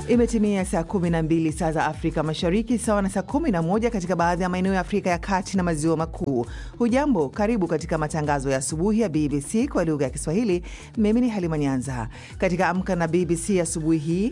Imetimia saa 12 saa za Afrika Mashariki, sawa na saa 11 katika baadhi ya maeneo ya Afrika ya Kati na Maziwa Makuu. Hujambo, karibu katika matangazo ya asubuhi ya BBC kwa lugha ya Kiswahili. Mimi ni Halima Nyanza. Katika Amka na BBC asubuhi hii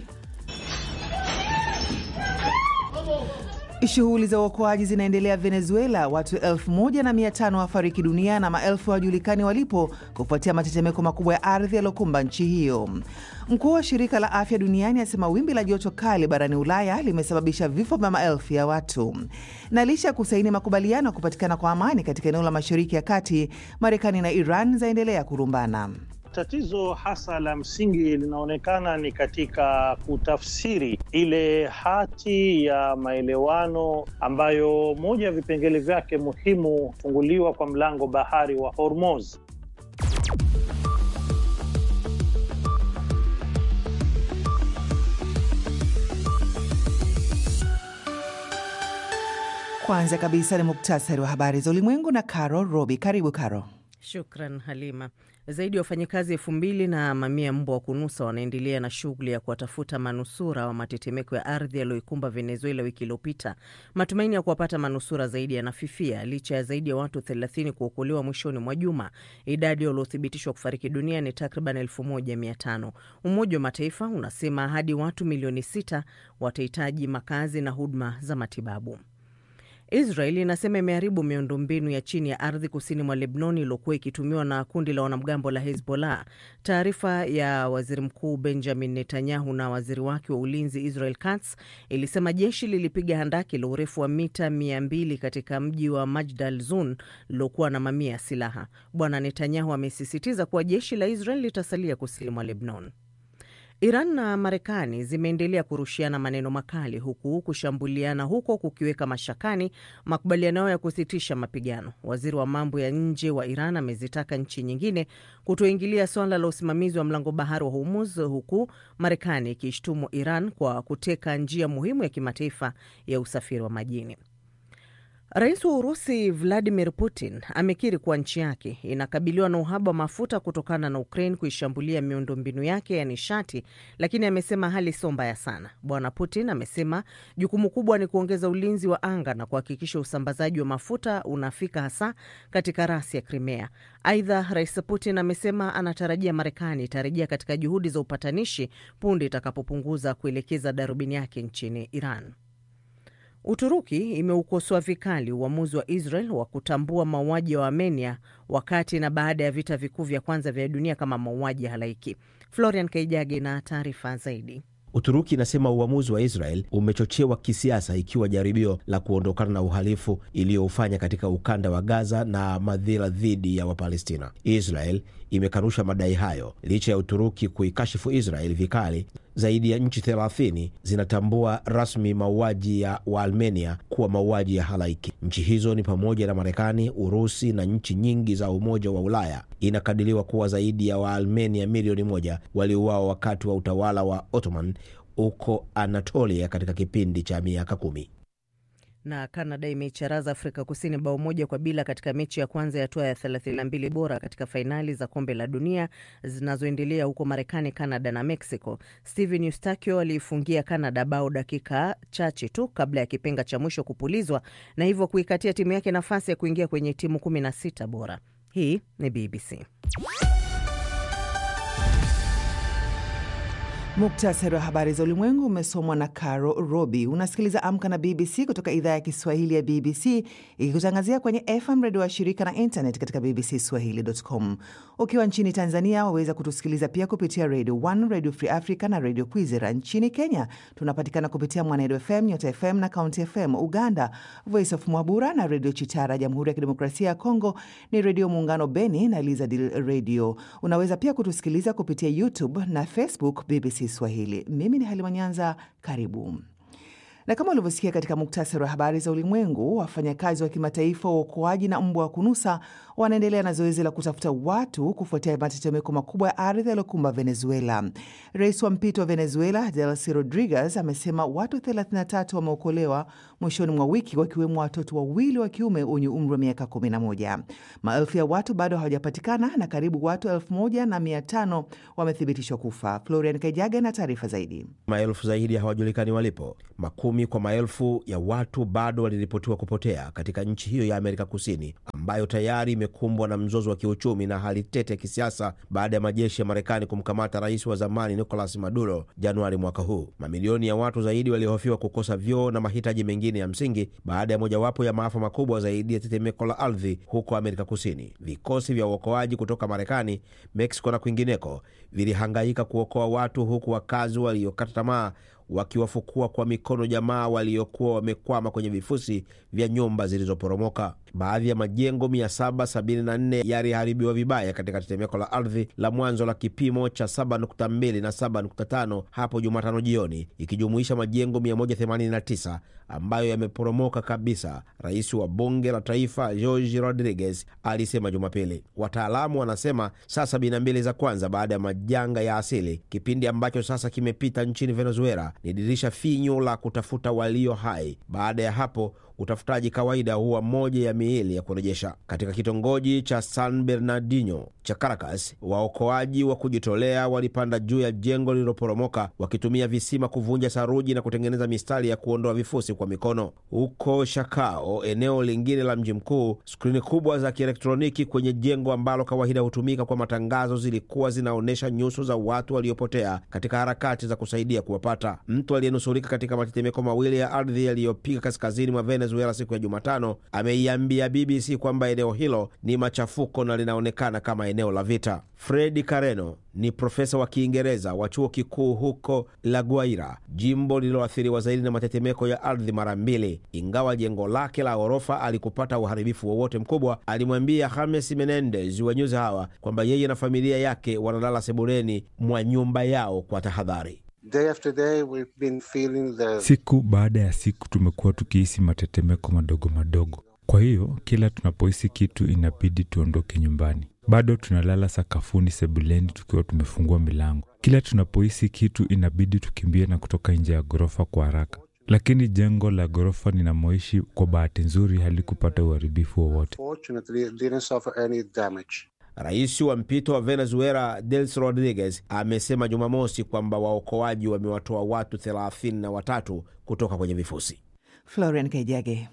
Shughuli za uokoaji zinaendelea Venezuela. Watu 1500 wafariki dunia na maelfu hawajulikani walipo kufuatia matetemeko makubwa ya ardhi yaliyokumba nchi hiyo. Mkuu wa shirika la afya duniani asema wimbi la joto kali barani Ulaya limesababisha vifo vya maelfu ya watu. Na licha ya kusaini makubaliano ya kupatikana kwa amani katika eneo la mashariki ya kati, Marekani na Iran zaendelea kurumbana. Tatizo hasa la msingi linaonekana ni katika kutafsiri ile hati ya maelewano ambayo moja ya vipengele vyake muhimu kufunguliwa kwa mlango bahari wa Hormuz. Kwanza kabisa ni muktasari wa habari za ulimwengu na Caro Robi. Karibu Caro. Shukran Halima. Zaidi ya wafanyakazi elfu mbili na mamia mbwa wa kunusa wanaendelea na shughuli ya kuwatafuta manusura wa matetemeko ya ardhi yaliyoikumba Venezuela wiki iliyopita. Matumaini ya kuwapata manusura zaidi yanafifia licha ya zaidi ya watu 30 kuokolewa mwishoni mwa juma. Idadi waliothibitishwa kufariki dunia ni takriban 1500. Umoja wa Mataifa unasema hadi watu milioni sita watahitaji makazi na huduma za matibabu. Israel inasema imeharibu miundombinu ya chini ya ardhi kusini mwa Lebnoni iliyokuwa ikitumiwa na kundi la wanamgambo la Hezbollah. Taarifa ya waziri mkuu Benjamin Netanyahu na waziri wake wa ulinzi Israel Katz ilisema jeshi lilipiga handaki la urefu wa mita 200 katika mji wa Majdal Zun lilokuwa na mamia ya silaha. Bwana Netanyahu amesisitiza kuwa jeshi la Israel litasalia kusini mwa Lebnon. Iran na Marekani zimeendelea kurushiana maneno makali huku kushambuliana huko kukiweka mashakani makubaliano yao ya kusitisha mapigano. Waziri wa mambo ya nje wa Iran amezitaka nchi nyingine kutoingilia swala la usimamizi wa mlango bahari wa Hormuz, huku Marekani ikishtumu Iran kwa kuteka njia muhimu ya kimataifa ya usafiri wa majini. Rais wa Urusi Vladimir Putin amekiri kuwa nchi yake inakabiliwa na uhaba wa mafuta kutokana na Ukraine kuishambulia miundombinu yake ya nishati, lakini amesema hali sio mbaya sana. Bwana Putin amesema jukumu kubwa ni kuongeza ulinzi wa anga na kuhakikisha usambazaji wa mafuta unafika hasa katika rasi ya Crimea. Aidha, Rais Putin amesema anatarajia Marekani itarejea katika juhudi za upatanishi punde itakapopunguza kuelekeza darubini yake nchini Iran. Uturuki imeukosoa vikali uamuzi wa Israel wa kutambua mauaji ya Waarmenia wakati na baada ya vita vikuu vya kwanza vya dunia kama mauaji ya halaiki. Florian Kaijage na taarifa zaidi. Uturuki inasema uamuzi wa Israel umechochewa kisiasa, ikiwa jaribio la kuondokana na uhalifu iliyoufanya katika ukanda wa Gaza na madhila dhidi ya Wapalestina. Israel imekanusha madai hayo licha ya Uturuki kuikashifu Israel vikali. Zaidi ya nchi 30 zinatambua rasmi mauaji ya Waarmenia kuwa mauaji ya halaiki. Nchi hizo ni pamoja na Marekani, Urusi na nchi nyingi za Umoja wa Ulaya. Inakadiriwa kuwa zaidi ya Waarmenia milioni moja waliuawa wakati wa utawala wa Ottoman huko Anatolia katika kipindi cha miaka kumi na Kanada imeicharaza Afrika Kusini bao moja kwa bila katika mechi ya kwanza ya hatua ya 32 bora katika fainali za kombe la dunia zinazoendelea huko Marekani, Kanada na Mexico. Steven Eustachio aliifungia Kanada bao dakika chache tu kabla ya kipenga cha mwisho kupulizwa na hivyo kuikatia timu yake nafasi ya kuingia kwenye timu 16 bora. Hii ni BBC. Muktasari wa habari za ulimwengu umesomwa na Caro Robi. Unasikiliza Amka na BBC kutoka idhaa ya Kiswahili ya BBC ikikutangazia kwenye FM redio wa shirika na internet katika bbcswahili.com. Ukiwa nchini Tanzania waweza kutusikiliza pia kupitia Radio 1, Radio Free Africa na Radio Kwizera. Nchini Kenya tunapatikana kupitia Mwanedo FM, Nyota FM na County FM. Uganda, Voice of Mwabura na Radio Chitara. Jamhuri ya Kidemokrasia ya Kongo ni Redio Muungano Beni na Lizadil Radio. Unaweza pia kutusikiliza kupitia YouTube na Facebook BBC Swahili. Mimi ni Halima Nyanza, karibu. Na kama ulivyosikia katika muktasari wa habari za ulimwengu, wafanyakazi wa kimataifa wa uokoaji na mbwa wa kunusa wanaendelea na zoezi la kutafuta watu kufuatia matetemeko makubwa ya ardhi yaliyokumba Venezuela. Rais wa mpito wa Venezuela Delcy Rodriguez amesema watu 33 wameokolewa mwishoni mwa wiki, wakiwemo watoto wawili wa kiume wenye umri wa miaka 11. Maelfu ya watu bado hawajapatikana na karibu watu elfu moja na mia tano wamethibitishwa kufa. Florian Kajaga na taarifa zaidi. Maelfu zaidi hawajulikani walipo. Makumi kwa maelfu ya watu bado waliripotiwa kupotea katika nchi hiyo ya Amerika Kusini ambayo tayari imekumbwa na mzozo wa kiuchumi na hali tete ya kisiasa baada ya majeshi ya Marekani kumkamata rais wa zamani Nicolas Maduro Januari mwaka huu. Mamilioni ya watu zaidi waliohofiwa kukosa vyoo na mahitaji mengine ya msingi baada ya mojawapo ya maafa makubwa zaidi ya tetemeko la ardhi huko Amerika Kusini. Vikosi vya uokoaji kutoka Marekani, Mexico na kwingineko vilihangaika kuokoa watu huku wakazi waliokata tamaa wakiwafukua kwa mikono jamaa waliokuwa wamekwama kwenye vifusi vya nyumba zilizoporomoka. Baadhi ya majengo 774 yaliharibiwa vibaya katika tetemeko la ardhi la mwanzo la kipimo cha 7.2 na 7.5 hapo Jumatano jioni, ikijumuisha majengo 189 ambayo yameporomoka kabisa. Rais wa bunge la taifa Jorge Rodriguez alisema Jumapili. Wataalamu wanasema saa 72 za kwanza baada ya majanga ya asili, kipindi ambacho sasa kimepita nchini Venezuela, ni dirisha finyu la kutafuta walio hai. Baada ya hapo utafutaji kawaida huwa moja ya miili ya kurejesha. Katika kitongoji cha San Bernardino cha Caracas, waokoaji wa kujitolea walipanda juu ya jengo lililoporomoka wakitumia visima kuvunja saruji na kutengeneza mistari ya kuondoa vifusi kwa mikono. Huko Shakao, eneo lingine la mji mkuu, skrini kubwa za kielektroniki kwenye jengo ambalo kawaida hutumika kwa matangazo zilikuwa zinaonyesha nyuso za watu waliopotea katika harakati za kusaidia kuwapata. Mtu aliyenusurika katika matetemeko mawili ya ardhi yaliyopiga kaskazini mwa Venezuela siku ya Jumatano ameiambia BBC kwamba eneo hilo ni machafuko na linaonekana kama eneo la vita. Fredi Careno ni profesa wa Kiingereza wa chuo kikuu huko La Guaira, jimbo lililoathiriwa zaidi na matetemeko ya ardhi mara mbili. Ingawa jengo lake la ghorofa alikupata uharibifu wowote mkubwa, alimwambia James Menendez wa News Hour kwamba yeye na familia yake wanalala sebuleni mwa nyumba yao kwa tahadhari. Day after day we've been feeling the... Siku baada ya siku tumekuwa tukihisi matetemeko madogo madogo. Kwa hiyo kila tunapohisi kitu inabidi tuondoke nyumbani. Bado tunalala sakafuni sebuleni tukiwa tumefungua milango. Kila tunapohisi kitu inabidi tukimbie na kutoka nje ya ghorofa kwa haraka. Lakini jengo la ghorofa ninamoishi kwa bahati nzuri halikupata uharibifu wowote. Fortunately, it didn't suffer any damage. Rais wa mpito wa Venezuela Delcy Rodriguez amesema Jumamosi kwamba waokoaji wamewatoa watu thelathini na watatu kutoka kwenye vifusi. Florian Kaijage.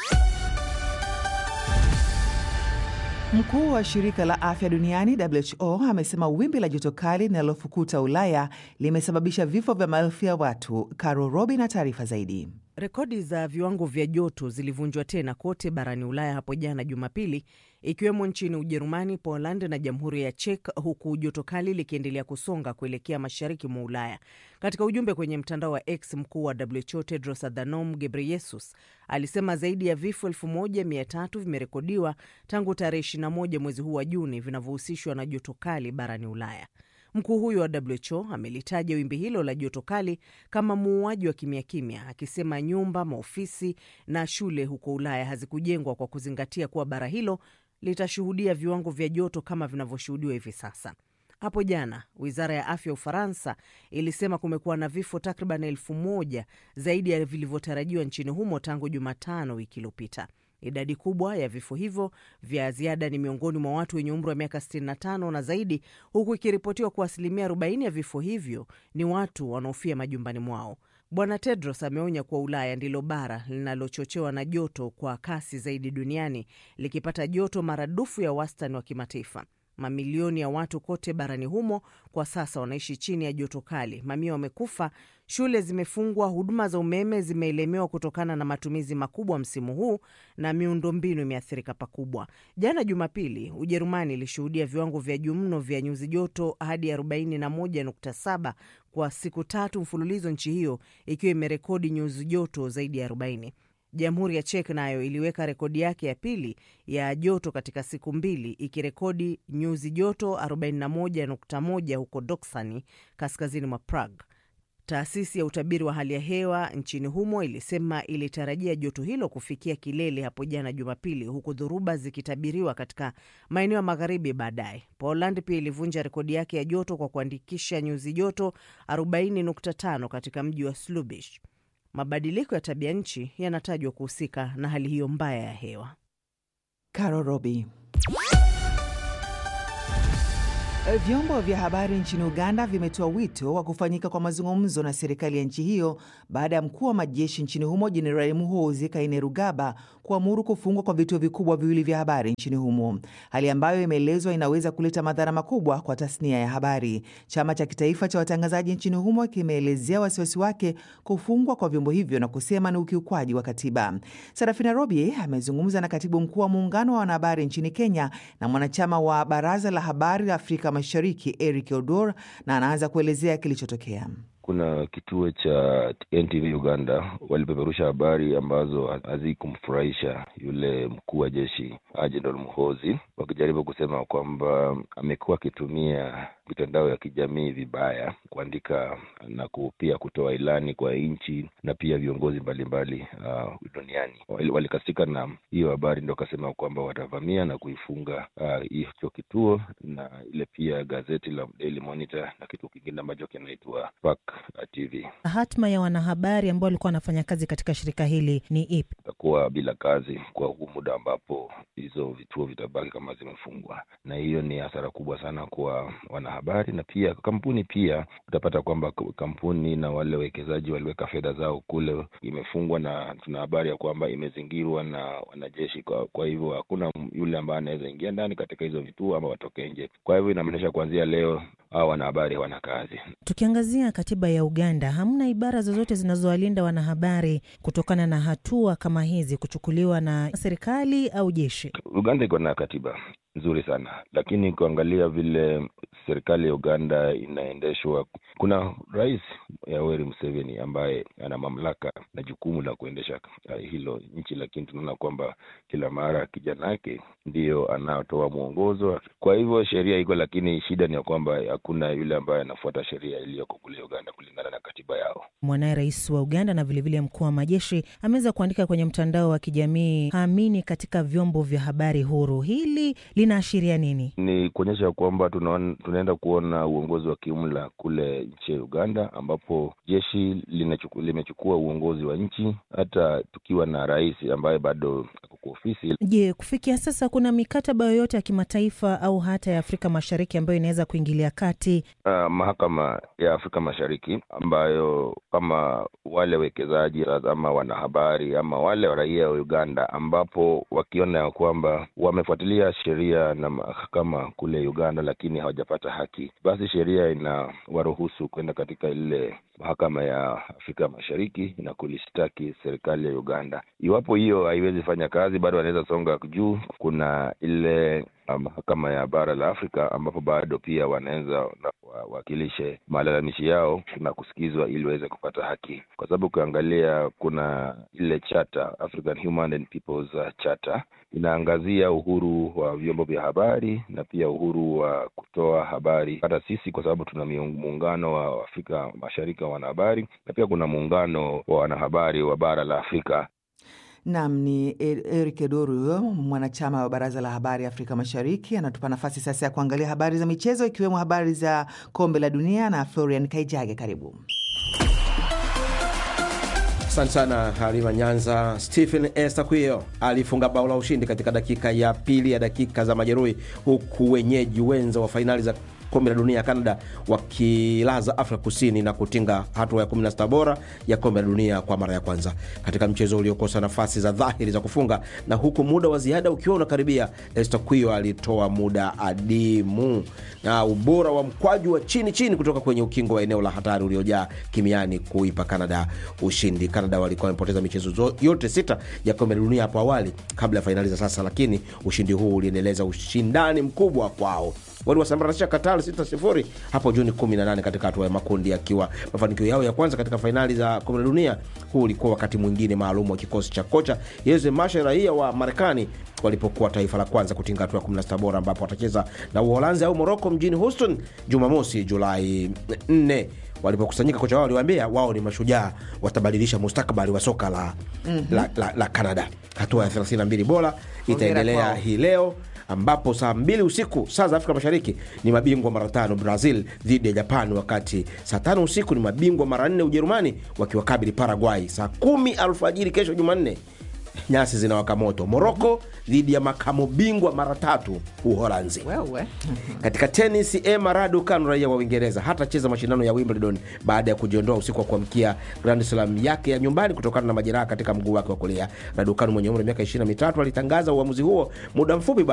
Mkuu wa shirika la afya duniani WHO amesema wimbi la joto kali linalofukuta Ulaya limesababisha vifo vya maelfu ya watu. Caro Robi na taarifa zaidi. Rekodi za viwango vya joto zilivunjwa tena kote barani Ulaya hapo jana Jumapili, ikiwemo nchini Ujerumani, Poland na Jamhuri ya Czech, huku joto kali likiendelea kusonga kuelekea mashariki mwa Ulaya. Katika ujumbe kwenye mtandao wa X, mkuu wa WHO Tedros Adhanom Ghebreyesus alisema zaidi ya vifo 1300 vimerekodiwa tangu tarehe 21 mwezi huu wa Juni vinavyohusishwa na joto kali barani Ulaya. Mkuu huyo wa WHO amelitaja wimbi hilo la joto kali kama muuaji wa kimya kimya, akisema nyumba, maofisi na shule huko Ulaya hazikujengwa kwa kuzingatia kuwa bara hilo litashuhudia viwango vya joto kama vinavyoshuhudiwa hivi sasa. Hapo jana wizara ya afya ya Ufaransa ilisema kumekuwa na vifo takriban elfu moja zaidi ya vilivyotarajiwa nchini humo tangu Jumatano wiki iliyopita. Idadi kubwa ya vifo hivyo vya ziada ni miongoni mwa watu wenye umri wa miaka 65 na zaidi, huku ikiripotiwa kuwa asilimia 40 ya vifo hivyo ni watu wanaofia majumbani mwao. Bwana Tedros ameonya kuwa Ulaya ndilo bara linalochochewa na joto kwa kasi zaidi duniani, likipata joto maradufu ya wastani wa kimataifa. Mamilioni ya watu kote barani humo kwa sasa wanaishi chini ya joto kali. Mamia wamekufa, shule zimefungwa, huduma za umeme zimeelemewa kutokana na matumizi makubwa msimu huu, na miundombinu imeathirika pakubwa. Jana Jumapili, Ujerumani ilishuhudia viwango vya juu mno vya nyuzi joto hadi 41.7 kwa siku tatu mfululizo, nchi hiyo ikiwa imerekodi nyuzi joto zaidi ya 40. Jamhuri ya Czech nayo iliweka rekodi yake ya pili ya joto katika siku mbili ikirekodi nyuzi joto 41.1 huko Doksani, kaskazini mwa Prague. Taasisi ya utabiri wa hali ya hewa nchini humo ilisema ilitarajia joto hilo kufikia kilele hapo jana Jumapili, huku dhoruba zikitabiriwa katika maeneo ya magharibi baadaye. Poland pia ilivunja rekodi yake ya joto kwa kuandikisha nyuzi joto 40.5 katika mji wa Slubish. Mabadiliko ya tabia nchi yanatajwa kuhusika na hali hiyo mbaya ya hewa. Caro Robi. Vyombo vya habari nchini Uganda vimetoa wito wa kufanyika kwa mazungumzo na serikali ya nchi hiyo baada ya mkuu wa majeshi nchini humo Jenerali Muhoozi Kainerugaba kuamuru kufungwa kwa vituo vikubwa viwili vya habari nchini humo, hali ambayo imeelezwa inaweza kuleta madhara makubwa kwa tasnia ya habari. Chama cha kitaifa cha watangazaji nchini humo kimeelezea wasiwasi wake kufungwa kwa vyombo hivyo na kusema ni ukiukwaji wa katiba. Sarafina Robi amezungumza na katibu mkuu wa muungano wa wanahabari nchini Kenya na mwanachama wa baraza la habari la Afrika Mashariki Eric Odor, na anaanza kuelezea kilichotokea. Kuna kituo cha NTV Uganda walipeperusha habari ambazo hazikumfurahisha yule mkuu wa jeshi Jenerali Muhoozi, wakijaribu kusema kwamba amekuwa akitumia mitandao ya kijamii vibaya kuandika na pia kutoa ilani kwa nchi na pia viongozi mbalimbali uh, duniani. Walikasika na hiyo habari, ndo wakasema kwamba watavamia na kuifunga hicho uh, kituo na ile pia gazeti la Daily Monitor na kitu kingine ambacho kinaitwa Spark TV. Hatma ya wanahabari ambao walikuwa wanafanya kazi katika shirika hili ni ipi? Itakuwa bila kazi kwa huu muda ambapo hizo vituo vitabaki kama zimefungwa, na hiyo ni hasara kubwa sana kwa wanahabari na pia kampuni. Pia utapata kwamba kampuni na wale wawekezaji waliweka fedha zao kule, imefungwa na tuna habari ya kwamba imezingirwa na wanajeshi. Kwa, kwa hivyo hakuna yule ambaye anaweza ingia ndani katika hizo vituo ama watoke nje. Kwa hivyo inamaanisha kuanzia leo hao wanahabari hawana kazi. Tukiangazia katiba ya Uganda, hamna ibara zozote zinazowalinda wanahabari kutokana na hatua kama hizi kuchukuliwa na serikali au jeshi. Uganda iko na katiba nzuri sana, lakini kuangalia vile serikali ya Uganda inaendeshwa, kuna rais Yoweri Museveni ambaye ana mamlaka na jukumu la kuendesha uh, hilo nchi, lakini tunaona kwamba kila mara kijana yake ndiyo anatoa mwongozo. Kwa hivyo sheria iko, lakini shida ni ya kwamba hakuna yule ambaye anafuata sheria iliyoko kule Uganda kulingana na katiba yao. Mwanaye rais wa Uganda na vilevile mkuu wa majeshi ameweza kuandika kwenye mtandao wa kijamii haamini katika vyombo vya habari huru. Hili linaashiria nini? Ni kuonyesha kwamba tunaenda kuona uongozi wa kiumla kule nchi ya Uganda, ambapo jeshi limechukua uongozi wa nchi, hata tukiwa na rais ambaye bado ako kwa ofisi. Je, kufikia sasa kuna mikataba yoyote ya kimataifa au hata ya Afrika Mashariki ambayo inaweza kuingilia kati? Uh, mahakama ya Afrika Mashariki ambayo kama wale wekezaji ama wanahabari ama wale raia wa Uganda, ambapo wakiona ya kwamba wamefuatilia sheria na mahakama kule Uganda, lakini hawajapata haki, basi sheria ina waruhusu kwenda katika ile mahakama ya Afrika Mashariki na kulishtaki serikali ya Uganda. Iwapo hiyo haiwezi fanya kazi, bado wanaweza songa juu. Kuna ile mahakama ya bara la Afrika ambapo bado pia wanaweza wawakilishe malalamishi yao na kusikizwa ili waweze kupata haki, kwa sababu ukiangalia kuna ile chata, African Human and Peoples Charter inaangazia uhuru wa vyombo vya habari na pia uhuru wa kutoa habari. Hata sisi kwa sababu tuna muungano wa Afrika Mashariki wa wanahabari na pia kuna muungano wa wanahabari wa bara la Afrika. Nam ni Eric Edoru huyo mwanachama wa baraza la habari Afrika Mashariki, anatupa nafasi sasa ya kuangalia habari za michezo, ikiwemo habari za kombe la dunia na Florian Kaijage. Karibu. Asante sana Halima Nyanza. Stephen Estaquio alifunga bao la ushindi katika dakika ya pili ya dakika za majeruhi, huku wenyeji wenza wa fainali za kombe la dunia ya Canada wakilaza Afrika Kusini na kutinga hatua ya 16 bora ya kombe la dunia kwa mara ya kwanza katika mchezo uliokosa nafasi za dhahiri za kufunga, na huku muda wa ziada ukiwa unakaribia, Estaquio alitoa muda adimu na ubora wa mkwaju wa chini chini kutoka kwenye ukingo wa eneo la hatari uliojaa kimiani kuipa Canada ushindi. Canada walikuwa wamepoteza michezo yote sita ya kombe la dunia hapo awali kabla ya fainali za sasa, lakini ushindi huu uliendeleza ushindani mkubwa kwao waliwasambaratisha Qatar 6-0 hapo Juni 18 katika hatua ya makundi, akiwa mafanikio yao ya kwanza katika fainali za kombe la dunia. Huu ulikuwa wakati mwingine maalum wa kikosi cha kocha Jose Marsch, raia wa Marekani, walipokuwa taifa la kwanza kutinga hatua ya 16 bora, ambapo watacheza na Uholanzi au Moroko mjini Houston Jumamosi Julai 4. walipokusanyika kocha wao aliwaambia wao ni mashujaa watabadilisha mustakabali wa soka la, mm-hmm. la, la, la canada hatua ya 32 bora itaendelea kwao. hii leo ambapo saa mbili usiku saa za afrika mashariki ni mabingwa mara tano brazil dhidi ya japan wakati saa tano usiku ni mabingwa mara nne ujerumani wakiwakabili paraguay saa kumi alfajiri kesho jumanne nyasi zinawaka moto moroko dhidi ya makamo bingwa mara tatu uholanzi wewe katika tenis Emma Raducanu raia wa Uingereza hatacheza mashindano ya Wimbledon baada ya kujiondoa usiku wa kuamkia Grand Slam yake ya nyumbani kutokana na majeraha katika mguu wake wa kulia. Raducanu mwenye umri wa miaka 23 alitangaza uamuzi huo muda mfupi